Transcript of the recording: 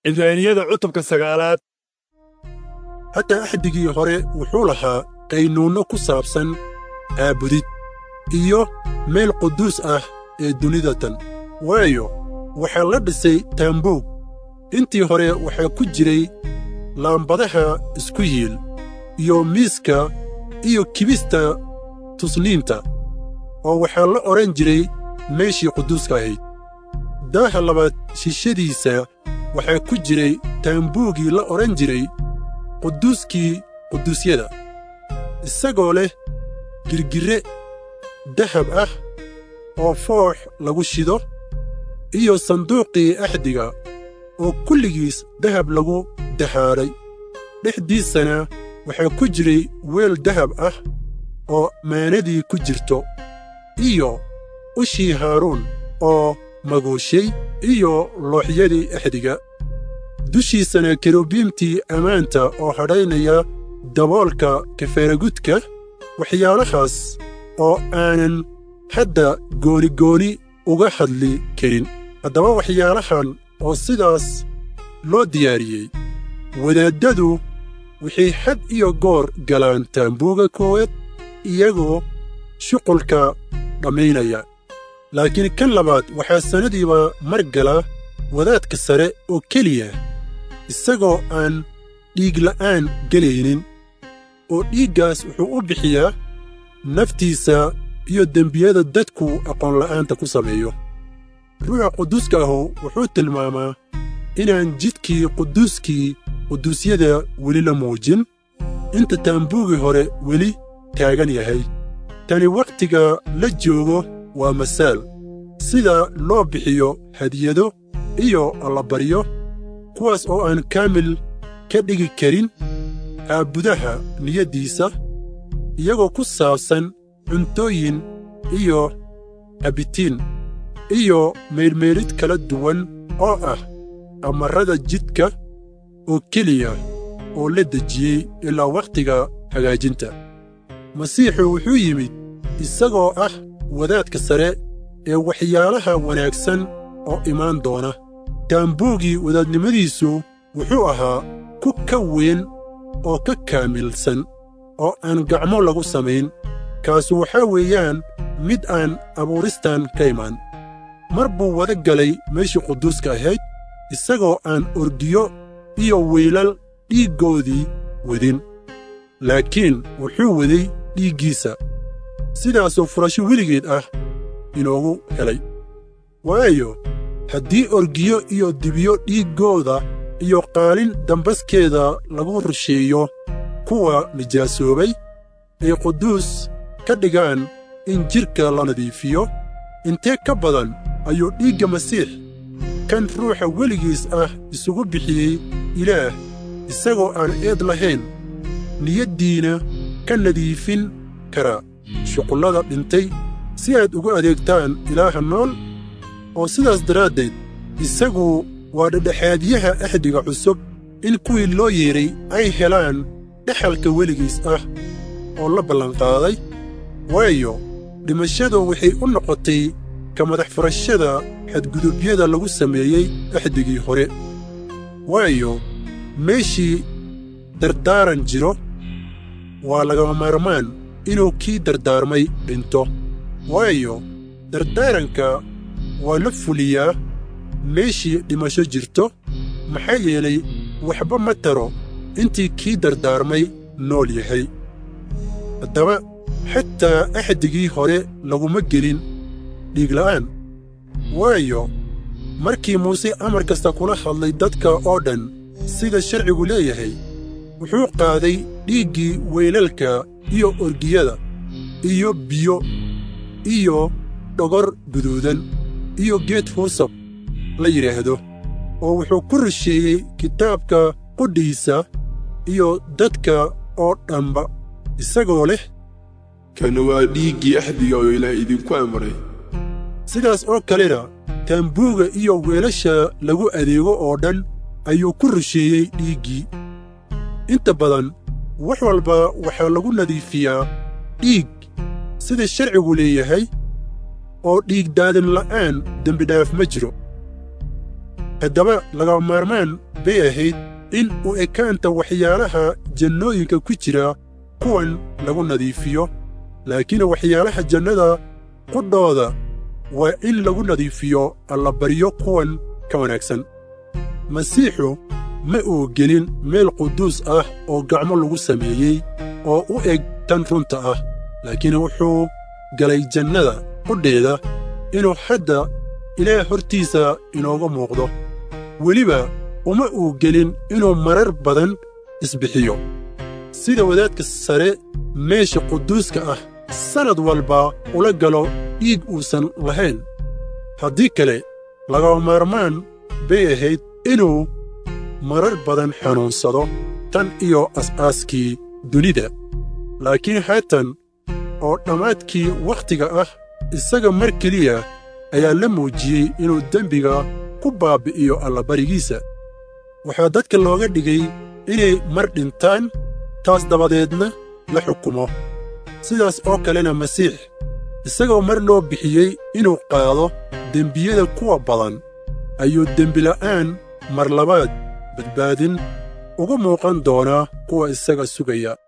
cibraaniyada cutubka sagaalaad hataa axdigii hore wuxuu lahaa qaynuunno ku saabsan caabudid iyo meel quduus ah ee dunida tan waayo waxaa la dhisay taambuug intii hore waxaa ku jiray laambadaha isku yiil iyo miiska iyo kibista tusniinta oo waxaa la odhan jiray meeshii quduuska ahayd daaha labaad shishadiisa waxaa ku jiray taambuugii la odhan jiray quduuskii quduusyada isagoo leh girgirre dahab ah oo foox lagu shido iyo sanduuqii axdiga oo kulligiis dahab lagu dahaadhay dhexdiisana waxaa ku jiray weel dahab ah oo maanadii ku jirto iyo ushii haaruun oo maguushay iyo looxyadii axdiga dushiisana kerubiimtii ammaanta oo hadhaynaya daboolka kafaaragudka waxyaalahaas oo aanan hadda goonigooni uga hadli karin haddaba waxyaalahan oo sidaas loo diyaariyey wadaaddadu waxay had iyo goor galaan taambuuga koowaad iyagoo shuqulka dhammaynaya laakiin kan labaad waxaa sannadiiba mar gala wadaadka sare oo keliya isagoo aan dhiigla'aan gelaynin oo dhiiggaas wuxuu u bixiyaa naftiisa iyo dembiyada dadku aqoonla'aanta ku sameeyo ruuxa quduuska ahu wuxuu tilmaamaa inaan jidkii quduuskii quduusyada weli la muujin inta taambuugii hore weli taagan yahay tani wakhtiga la joogo waa masaal sida loo bixiyo hadiyado iyo allabaryo kuwaas oo aan kaamil ka dhigi karin caabudaha niyaddiisa iyagoo ku saabsan cuntooyin iyo cabitiin iyo meydhmeydhid kala duwan oo ah amarrada jidka oo keliya oo la dejiyey ilaa wakhtiga hagaajinta masiixu wuxuu yimid isagoo ah wadaadka sare ee waxyaalaha wanaagsan oo imaan doona taambuugii wadaadnimadiisu wuxuu ahaa ku ka weyn oo ka kaamilsan oo aan gacmo lagu samayn kaasu waxaa weeyaan mid aan abuuristan ka imaan mar buu wada galay meeshii quduuska ahayd isagoo aan orgiyo iyo wiilal dhiiggoodii wadin laakiin wuxuu waday dhiiggiisa sidaasoo furasho weligeed ah inoogu helay waayo haddii orgiyo iyo dibiyo dhiiggooda iyo qaalin dambaskeeda lagu rusheeyo kuwa nijaasoobay ay quduus ka dhigaan in jidhka la nadiifiyo intee ka badan ayuu dhiigga masiix kan ruuxa weligiis ah isugu bixiyey ilaah isagoo aan eed lahayn niyaddiina ka nadiifin karaa shuqullada dhintay si aad ugu adeegtaan ilaaha nool oo sidaas daraaddeed isagu waa dhedhexaadyaha axdiga cusub in kuwii loo yeedhay ay helaan dhexalka weligiis ah oo la ballanqaaday waayo dhimashadu waxay u noqotay ka madax furashada xadgudubyada lagu sameeyey axdigii hore waayo meeshii dardaaran jiro waa lagama maarmaan inuu kii dardaarmay dhinto waayo dardaaranka waa la fuliyaa meeshii dhimasho jirto maxaa yeelay waxba ma taro intii kii dardaarmay nool yahay haddaba xataa axdigii hore laguma gelin dhiigla'aan waayo markii muuse amar kasta kula hadlay dadka oo dhan sida sharcigu leeyahay wuxuu qaaday dhiiggii weylalka iyo orgiyada iyo biyo iyo dhogor guduudan iyo geed huusab la yidhaahdo oo wuxuu ku rusheeyey kitaabka qudhiisa iyo dadka oo dhanba isagoo leh kana waa dhiiggii axdiga oo ilaah idinku amray sidaas oo kalena taambuuga iyo weelasha lagu adeego oo dhan ayuu ku rusheeyey dhiiggii inta badan wax walba waxaa lagu nadiifiyaa dhiig sida sharcigu leeyahay oo dhiigdaadin la'aan dembidhaaf ma jiro haddaba laga maarmaan bay ahayd in u ekaanta waxyaalaha jannooyinka ku jira kuwan lagu nadiifiyo laakiin waxyaalaha jannada qudhooda waa in lagu nadiifiyo allabaryo kuwan ka wanaagsan masiixu ma uu gelin meel quduus ah oo gacmo lagu sameeyey oo u eg tan runta ah laakiin wuxuu galay jannada qudheeda inuu hadda ilaah hortiisa inooga muuqdo weliba uma uu gelin inuu marar badan isbixiyo sida wadaadka sare meesha quduuska ah sannad walba ula galo dhiig uusan lahayn haddii kale lagaba maarmaan bay ahayd inuu marar badan xanuunsado tan iyo as'aaskii dunida laakiin haatan oo dhammaadkii wakhtiga ah isaga mar keliya ayaa la muujiyey inuu dembiga ku baabbi'iyo allabarigiisa waxaa dadka looga dhigay inay mar dhintaan taas dabadeedna la xukumo sidaas oo kalena masiix isagoo mar loo bixiyey inuu qaado dembiyada kuwa badan ayuu dembila'aan mar labaad badbaadin ugu muuqan doonaa kuwa isaga sugaya